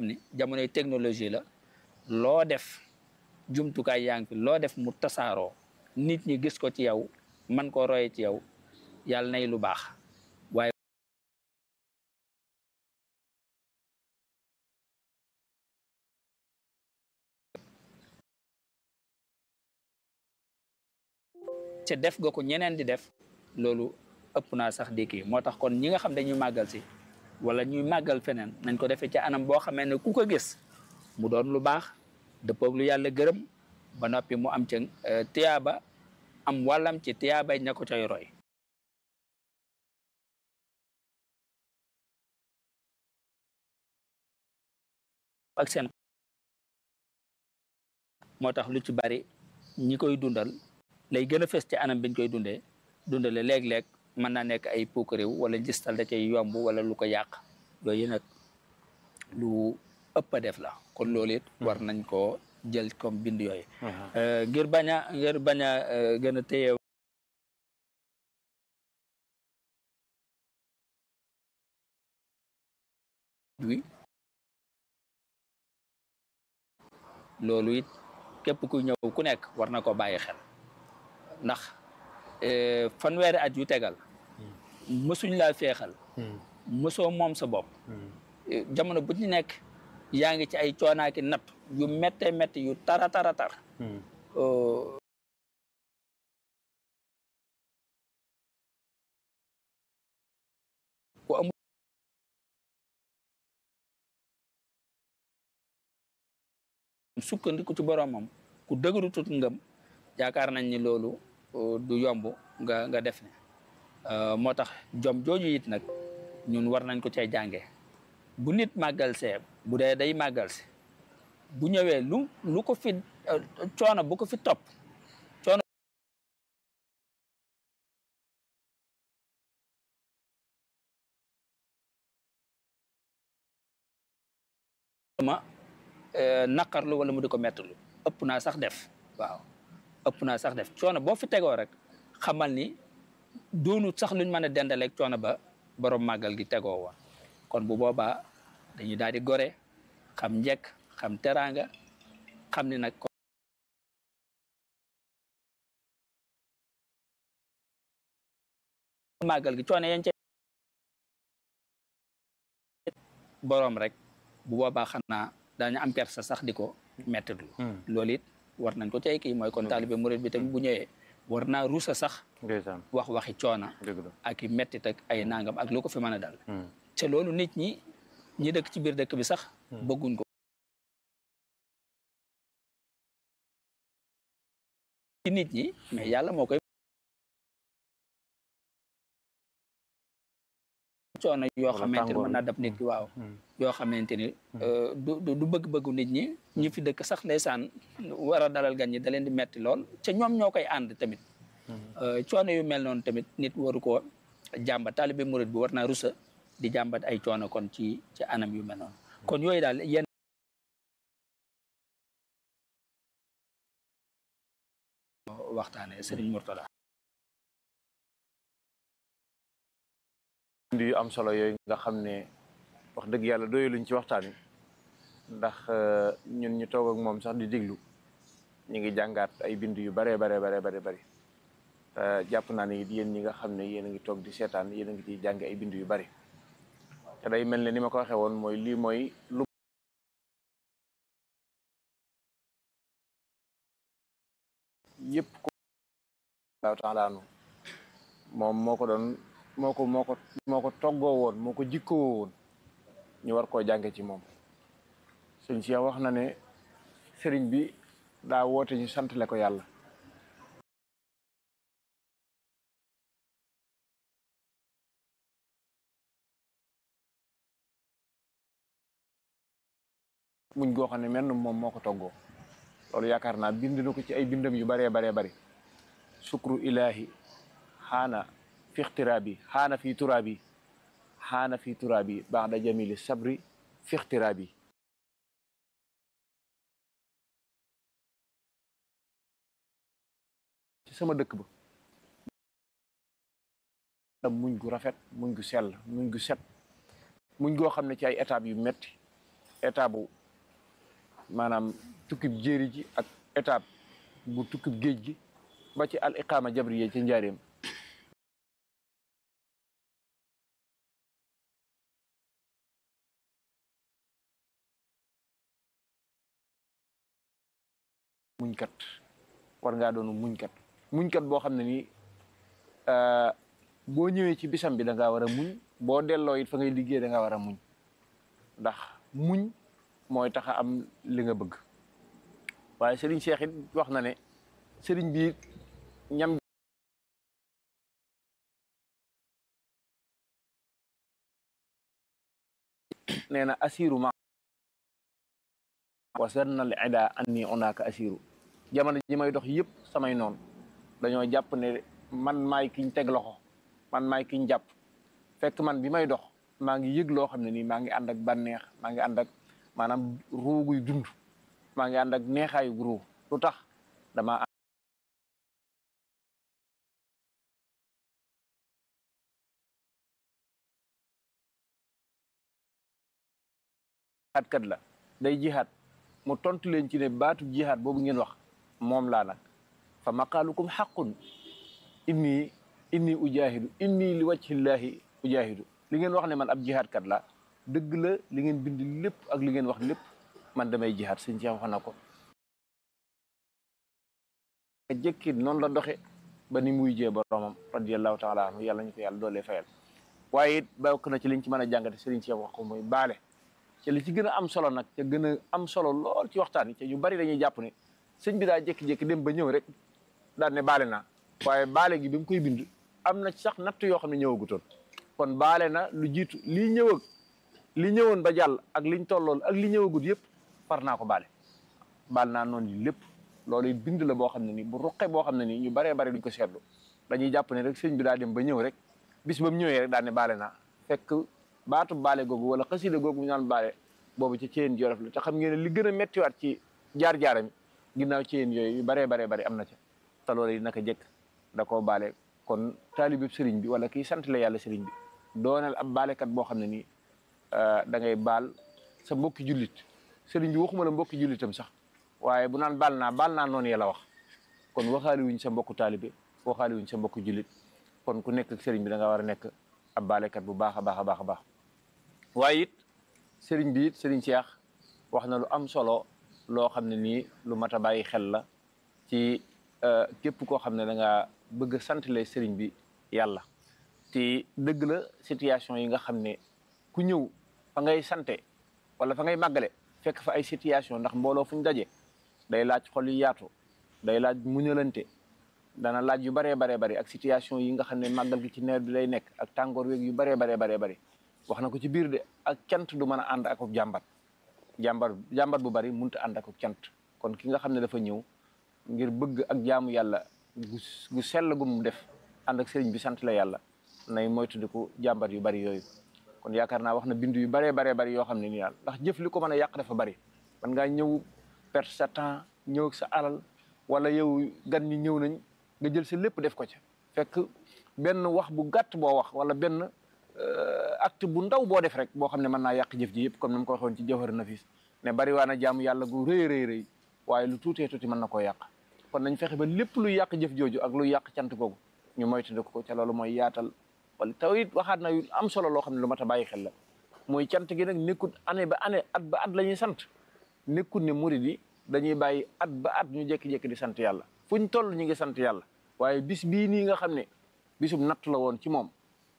ni jamonoy technologie la loo def jumtukaay yaa ngi fi loo def mu tasaaroo nit ñi gis ko ci yow man koo roye ci yow yàlla nay lu baax waaye te def nga ko ñeneen di def loolu ëpp naa sax di kii moo tax kon ñi nga xam dañuy màggal si wala ñuy màggal feneen nañ ko defee ci anam boo xamee ne ku ko gis mu doon lu baax dëppoog lu yàlla gërëm ba noppi mu am ca tiyaaba am wàllam ci tiyaabay ña ko cay roy ak seen moo tax lu ci bari ñi koy dundal lay gën a fës ci anam biñ koy dundee dundale léeg-léeg mën naa nekk ay puukaréew wala gistal da cay yomb wala lu ko yàq yooyu nag lu ëpp a def la kon loolu it war nañ koo jël comme bind yooyu ngir bañ a ngir bañ a gën a téye wi loolu it képp ku ñëw ku nekk war na ko bàyyi xel ndax fanweeri at yu tegal mësuñ laa feexal mësoo moom sa bopp jamono bu ci nekk yaa ngi ci ay coonaaki natt yu métte métti yu tara tara tar ku amul sukkandiku ci boromam ku dëgëru tut ngëm yaakaar nañ ni loolu du yomb nga nga def ne moo tax jom jooju it nag ñun war nañ ko cay jànge bu nit màggal see bu dee day màggal si bu ñëwee lu lu ko fi coono bu ko fi topp coono ma naqarlu wala mu di ko mettalu ëpp naa sax def waaw ëpp naa sax def coono boo fi tegoo rek xamal ni doonut sax luñ mën a dendaleeg coono ba borom màggal gi tegoo woon kon bu boobaa dañuy daal di gore xam njekk xam teraanga xam ni nag màggal gi coono yañ ca borom rek bu boobaa xanaa daañu am persa sax di ko mettitlu loolu it war nañ ko cay kii mooy kon taalibe murid bi tamit bu ñëwee war naa ruusa sax wax waxi coona ak i mettit ak ay nangam ak lu ko fi mën a dal te loolu nit ñi ñi dëkk ci biir dëkk bi sax bëgguñ ko ci nit ñi mais yàlla moo koy coono yoo xamante ni mën naa dab nit ki waaw yoo xamante ni du du bëgg-bëggu nit ñi ñi fi dëkk sax ndeysaan war a dalal gan ñi da leen di metti lool ca ñoom ñoo koy ànd tamit coono yu mel noonu tamit nit waru ko jàmbat taalibe murid bi war naa rusa di jàmbat ay coono kon ci ci anam yu mel noonu kon yooyu daal yenn waxtaane Serigne Mourtada yu am solo yooyu nga xam ne wax dëgg yàlla doyaluñ ci waxtaan wi ndax ñun ñu toog ak moom sax di diglu ñu ngi jàngaat ay bind yu baree bare bare bare bëri jàpp naa ne it yéen ñi nga xam ne yéen a ngi toog di seetaan yéen a ngi ciy jànge ay bind yu bari te day mel ne ni ma ko waxee woon mooy lii mooy lu yëpp ko laahu taala anu moom moo ko doon moo ko moo ko moo ko toggoo woon moo ko jikkoo woon ñu war koo jànge ci moom sëñ Cheikh wax na ne sëriñ bi daa woote ñu santale ko yàlla muñ goo xam ne menn moom moo ko toggoo loolu yaakaar naa bind na ko ci ay bindam yu baree baree bari sukru ilahi xaana fi ixtiraabi xaana fi turaabi xaana fi turaabi baada jamili sabri fi ixtiraabi ci sama dëkk ba muñ gu rafet muñ gu sell muñ gu set muñ goo xam ne ci ay étapes yu metti étape bu maanaam tukkib jéeri ji ak étape bu tukkib géej gi ba ci al iqaama jabriya ci njaareem muñkat war ngaa doonu muñkat muñkat boo xam ne nii boo ñëwee ci bisam bi da ngaa war a muñ boo delloo it fa ngay liggéey da ngaa war a muñ ndax muñ mooy tax a am li nga bëgg waaye Serigne Cheikh it wax na ne Serigne bi ñam nee na asiru ma wasanna al ida anni onaaka asiru jamono ji may dox yëpp samay noonu dañoo jàpp ne man maay kiñ teg loxo man maay kiñ jàpp fekk man bi may dox maa ngi yëg loo xam ne nii maa ngi ànd ak bànneex maa ngi ànd ak maanaam ruuguy dund maa ngi ànd ak neexaayu ruu lu tax dama jihaat kat la day jihaat mu tontu leen ci ne baatu jihaat boobu ngeen wax moom laa nag fa maqaalukum xaqun inni inni ujahidu inni li wajhillahi ujahidu li ngeen wax ne man ab jihaat kat la dëgg la li ngeen bind lépp ak li ngeen wax lépp man damay jihaat sëñ Cheikh wax na ko jëkki noonu la doxe ba ni muy jee boromam radiallahu taala anhu yàlla ñu ko yàlla doolee fayal waaye it bokk na ci liñ ci mën a jàngate sëriñ Cheikh wax ko muy baale te li ci gën a am solo nag te gën a am solo lool ci waxtaan yi te yu bari dañuy jàpp ne sëñ bi daa jékki-jékki dem ba ñëw rek daal ne baale naa waaye baale gi bi mu koy bind am na sax natt yoo xam ne ñëwagutoon kon baale na lu jiitu lii ñëw ak li ñëwoon ba jàll ak liñ tollool ak li ñëwagut yëpp far naa ko baale baal naa noonu yi lépp loolu bind la boo xam ne nii bu ruqe boo xam ne nii ñu baree bari duñ ko seetlu dañuy jàpp ne rek sëñ bi daa dem ba ñëw rek bis ba mu ñëwee rek daal ne baale naa fekk baatu baale googu wala xasida googu ñu naan baale boobu ci ceen jolof la te xam ngeen ne li gën a méttiwaat ci jaar-jaaram ginnaaw ceen yooyu yu baree baree bari am na ca te loolu yi naka jëkk da koo baale kon taalibi sëriñ bi wala kii sant la yàlla sëriñ bi doonal ab baalekat boo xam ne nii da ngay baal sa mbokki jullit sëriñ bi waxuma la mbokki jullitam sax waaye bu naan baal naa baal naa noonu yàlla wax kon waxaali wuñ sa mbokku taalibe waxaali wuñ sa mbokku jullit kon ku nekk ak sëriñ bi da nga war a nekk ab baalekat bu baax a baax a baax a baax waaye it sëriñ bi it sëriñ Cheikh wax na lu am solo loo xam ne nii lu mat a bàyyi xel la ci képp koo xam ne da nga bëgg a santale sëriñ bi yàlla te dëgg la situation yi nga xam ne ku ñëw fa ngay sante wala fa ngay màggale fekk fa ay situation ndax mbooloo fu ñu daje day laaj xol yu yaatu day laaj muñalante dana laaj yu baree baree bari ak situation yi nga xam ne màggal gi ci nawet bi lay nekk ak tàngoor weeg yu baree baree baree bari wax na ko ci biir de ak cant du mën a ànd ak jàmbat jàmbat jàmbat bu bari mënut a ànd ak cant kon ki nga xam ne dafa ñëw ngir bëgg ak jaamu yàlla gu gu sell gu mu def ànd ak sëriñ bi sant la yàlla nay moytandiku jàmbat yu bari yooyu kon yaakaar naa wax na bindu yu baree baree bari yoo xam ne nii daal ndax jëf li ko mën a yàq dafa bari man ngaa ñëw perte sa temps ñëw sa alal wala yow gan ñi ñëw nañ nga jël sa lépp def ko ca fekk benn wax bu gàtt boo wax wala benn acte bu ndaw boo def rek boo xam ne mën naa yàq jëf ji yëpp comme ni ma ko waxoon ci jawhar nafis ne bari waa na jaamu yàlla gu rëy rëy rëy waaye lu tuutee tuuti mën na koo yàq kon nañ fexe ba lépp luy yàq jëf jooju ak luy yàq cant googu ñu moytandiku ko ca loolu mooy yaatal wala taw it waxaat na yu am solo loo xam ne lu mat a bàyyi xel la mooy cant gi nag nekkut année ba année at ba at la ñuy sant nekkut ne murid yi dañuy bàyyi at ba at ñu jékki-jékki di sant yàlla fu ñu toll ñu ngi sant yàlla waaye bis bii nii nga xam ne bisum natt la woon ci moom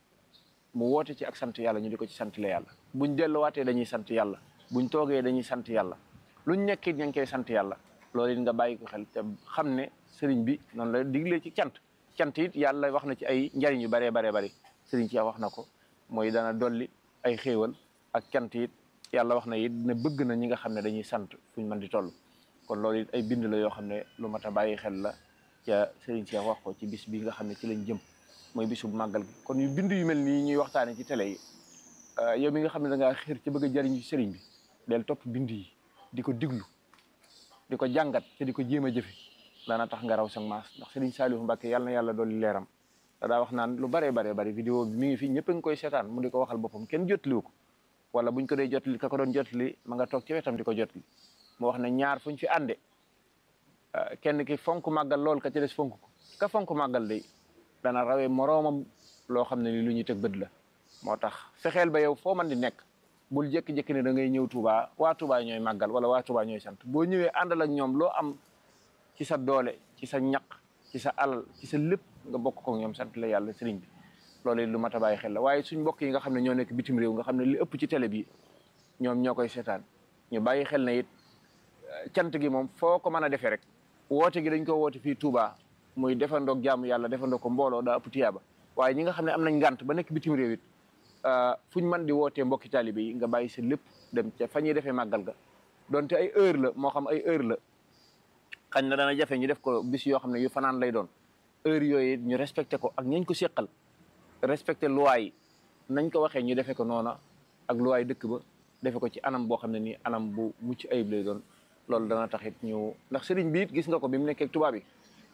mu woote ci ak sant yàlla ñu di ko ci sant la yàlla buñ delluwaatee dañuy sant yàlla buñ toogee dañuy sant yàlla luñ nekkit ña ngi koy sant yàlla loolu it nga bàyyi ko xel te xam ne sëriñ bi noonu la diglee ci cant cant it yàlla wax na ci ay njariñ yu baree baree bari sëriñ ci wax na ko mooy dana dolli ay xéewal ak cant it yàlla wax na it ne bëgg na ñi nga xam ne dañuy sant fuñ mën di toll kon loolu it ay bind la yoo xam ne lu mat a bàyyi xel la ca sëriñ Cheikh wax ko ci bis bi nga xam ne ci lañ jëm mooy bisu màggal gi kon yu bind yu mel nii ñuy waxtaane ci télé yi yow mi nga xam ne da ngaa xër ci bëgg a jariñ ci sëriñ bi del topp bind yi di ko diglu di ko jàngat te di ko jéem a jëfe daana tax nga raw sa maas ndax sëriñ Saliou Mbacke yàlla na yàlla dolli leeram da daa wax naan lu baree baree bari vidéo bi mi ngi fi ñëpp a ngi koy seetaan mu di ko waxal boppam kenn jotliwu ko wala buñ ko dee jotli ka ko doon jotli ma nga toog ci wetam di ko jotli mu wax ne ñaar fuñ fi ànde kenn ki fonk màggal lool ka ci des fonk ko ka fonk màggal day dana rawee moroomam loo xam ne ni lu ñuy teg bët la moo tax fexeel ba yow foo man di nekk bul jékki-jékki ne da ngay ñëw Touba waa Touba ñooy màggal wala waa Touba ñooy sant boo ñëwee àndal ak ñoom loo am ci sa doole ci sa ñaq ci sa alal ci sa lépp nga bokk ko ñoom sant la yàlla sëriñ bi loolu lu mat a bàyyi xel la waaye suñ mbokk yi nga xam ne ñoo nekk bitim réew nga xam ne li ëpp ci télé bi ñoom ñoo koy seetaan ñu bàyyi xel ne it cant gi moom foo ko mën a defee rek woote gi dañ ko woote fii Touba muy defandoog jaamu yàlla defandoo ko mbooloo daa ëpp tiyaaba waaye ñi nga xam ne am nañ ngànt ba nekk bitim réew it fuñ mën di wootee mbokki taalibe yi nga bàyyi sa lépp dem ca fa ñuy defee màggal ga donte ay heure la moo xam ay heure la xañ na dana jafe ñu def ko bis yoo xam ne yu fanaan lay doon heure yooyu ñu respecté ko ak ñañ ko seqal respecté loi yi nañ ko waxee ñu defee ko noona ak loi dëkk ba defe ko ci anam boo xam ne nii anam bu mucc ayib lay doon loolu dana taxit ñu ndax sëriñ bi it gis nga ko bi mu nekkee tubaab bi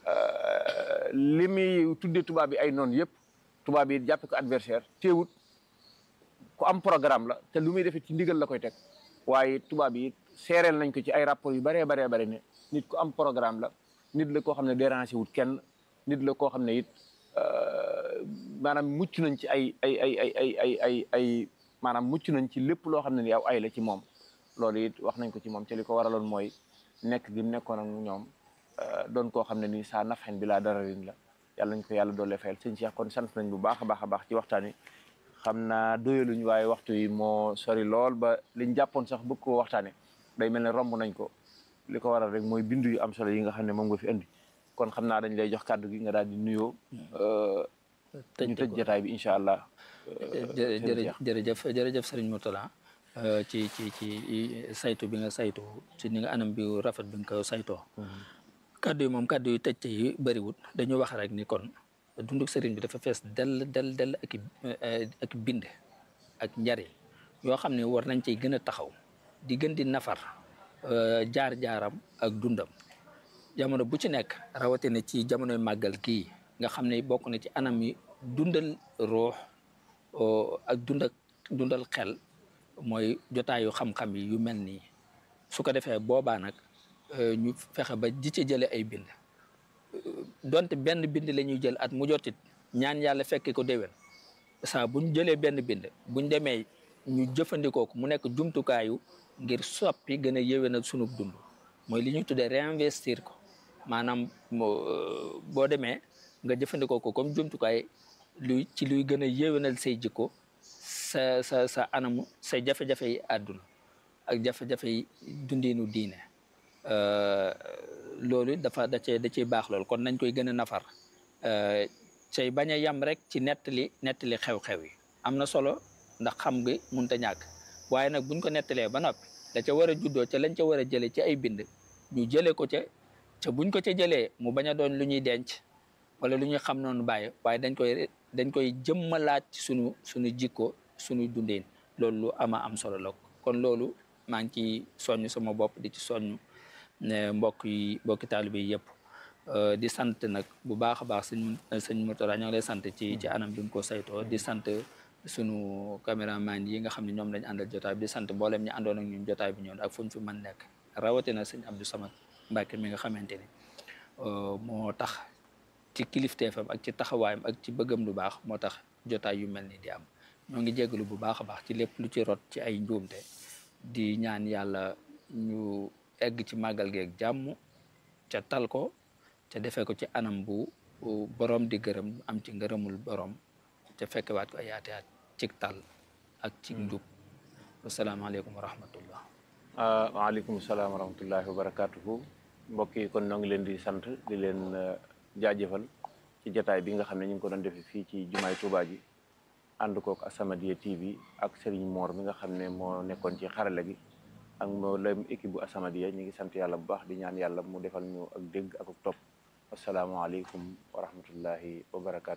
li muy tuddee tubaab bi ay noonu yëpp tubaab yi jàppe ko adversaire teewut ku am programme la te lu muy defee ci ndigal la koy teg waaye tubaab yi seereel nañ ko ci ay rapport yu baree baree bari ne nit ku am programme la nit la koo xam ne dérangé wut kenn nit la koo xam ne it maanaam mucc nañ ci ay ay ay ay ay ay ay ay maanaam mucc nañ ci lépp loo xam ne ni aw ay la ci moom loolu it wax nañ ko ci moom te li ko waraloon mooy nekk gi mu nekkoon ak ñoom doon koo xam ne nii saa nafxen bi laa dararin la yàlla nañ ko yàlla doole fayal sëñ Cheikh kon sant nañ bu baax a baax a baax ci waxtaan wi xam naa doyaluñ waaye waxtu yi moo sori lool ba liñ jàppoon sax bëgg koo waxtaane day mel ne romb nañ ko li ko waral rek mooy bindu yu am solo yi nga xam ne moom nga fi indi kon xam naa dañ lay jox kàddu gi nga daal di nuyoo ñu tëj jotaay bi incha allah jërëjëf jërëjëf sëriñ Mourtala ci ci ci saytu bi nga saytu ci ni nga anam bi rafet bi nga ko saytoo kàddu yi moom kàddu yu tëj yi bëriwut dañu wax rek ni kon dunduk sëriñ bi dafa fees dell dell dell ak ak bind ak njariñ yoo xam ne war nañ ciy gën a taxaw di gën di nafar jaar-jaaram ak dundam jamono bu ci nekk rawatina ci jamonoy màggal kii nga xam ne bokk na ci anam yi dundal ruux ak dund ak dundal xel mooy jotaayu xam-xam yi yu mel nii su ko defee boobaa nag ñu fexe ba di ci jële ay bind donte benn bind la ñuy jël at mu jotit ñaan yàlla fekke ko déwén saa buñ jëlee benn bind buñ demee ñu jëfandikoo ko mu nekk jumtukaayu ngir soppi gën a yéwénal sunub dund mooy li ñuy tuddee réinvestir ko maanaam boo demee nga jëfandikoo ko comme jumtukaay luy ci luy gën a yéwénal say jikko sa sa sa anamu say jafe-jafe yi àdduna ak jafe-jafe yi dundiinu diine loolu dafa da cee da ciy baax lool kon nañ koy gën a nafar cay bañ a yem rek ci nettali nettali xew-xew yi am na solo ndax xam nga munta ñàkk waaye nag buñ ko nettalee ba noppi da ca war a juddoo ca lañ ca war a jëlee ci ay bind ñu jëlee ko ca ca buñ ko ca jëlee mu bañ a doon lu ñuy denc wala lu ñuy xam noonu bàyyi waaye dañ koy dañ koy jëmmalaat ci sunu sunu jikko sunu dundin loolu lu ama am solo la kon loolu maa ngi ci soññ sama bopp di ci soññ ne mbokk yi mbokki taalibe yi yëpp di sant nag bu baax a baax sëñ sëñ Mourtala ñoo ngi lay sant ci ci anam bi nga ko saytoo di sant sunu caméraman yi nga xam ne ñoom lañ àndal jotaay bi di sant mboolem ñi àndoon ak ñun jotaay bi ñoon ak fu ñu fi mën nekk rawatina sëñ Abdou Samad Mbacke mi nga xamante ni moo tax ci kilifteefam ak ci taxawaayam ak ci bëggam lu baax moo tax jotaay yu mel ni di am ñoo ngi jégalu bu baax a baax ci lépp lu ci rot ci ay njuumte di ñaan yàlla ñu egg ci màggal geeg jàmm ca tal ko ca defee ko ci anam bu borom di gërëm am ci ngërëmul borom ca fekkewaat ko ay yaate at cig tal ak ci njub wasalaamaaleykum wa rahmatullah waaleykum salaam wa rahmatullahi wa barakatuhu mbokk yi kon ñoo ngi leen di sant di leen jaajëfal ci jataay bi nga xam ne ñu ngi ko doon defee fii ci jumaay Tuubaa ji ànd kook As-Samadiyya TV ak Serigne Mor mi nga xam ne moo nekkoon ci xarala gi ak mboolem équipe bu As-Samadiyya ñu ngi sant yàlla bu baax di ñaan yàlla mu defal ñu ak dégg ak topp asalaamaaleykum wa rahmatullahi wa barakaatu.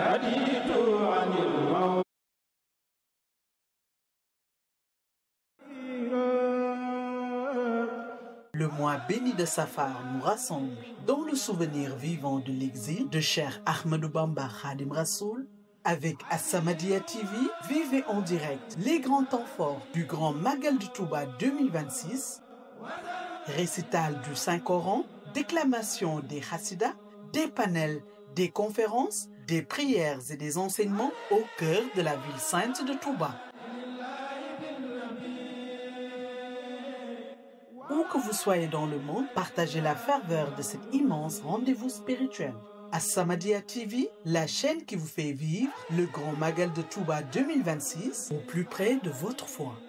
Le mois béni de Safar nous rassemble dans le souvenir vivant de l'exil de Cheikh Ahmadou Bamba Khadim Rassoul Avec As-Samadiyya TV, vivez en direct les grands temps forts du Grand Magal de Touba 2026, récital du Saint-Coran, déclamation des Hassidas, des panels, des conférences, des prières et des enseignements au cœur de la ville sainte de Touba. Où que vous soyez dans le monde, partagez la ferveur de cet immense rendez-vous spirituel. As-Samadiyya TV, la chaîne qui vous fait vivre le Grand Magal de Touba 2026 au plus près de votre foi.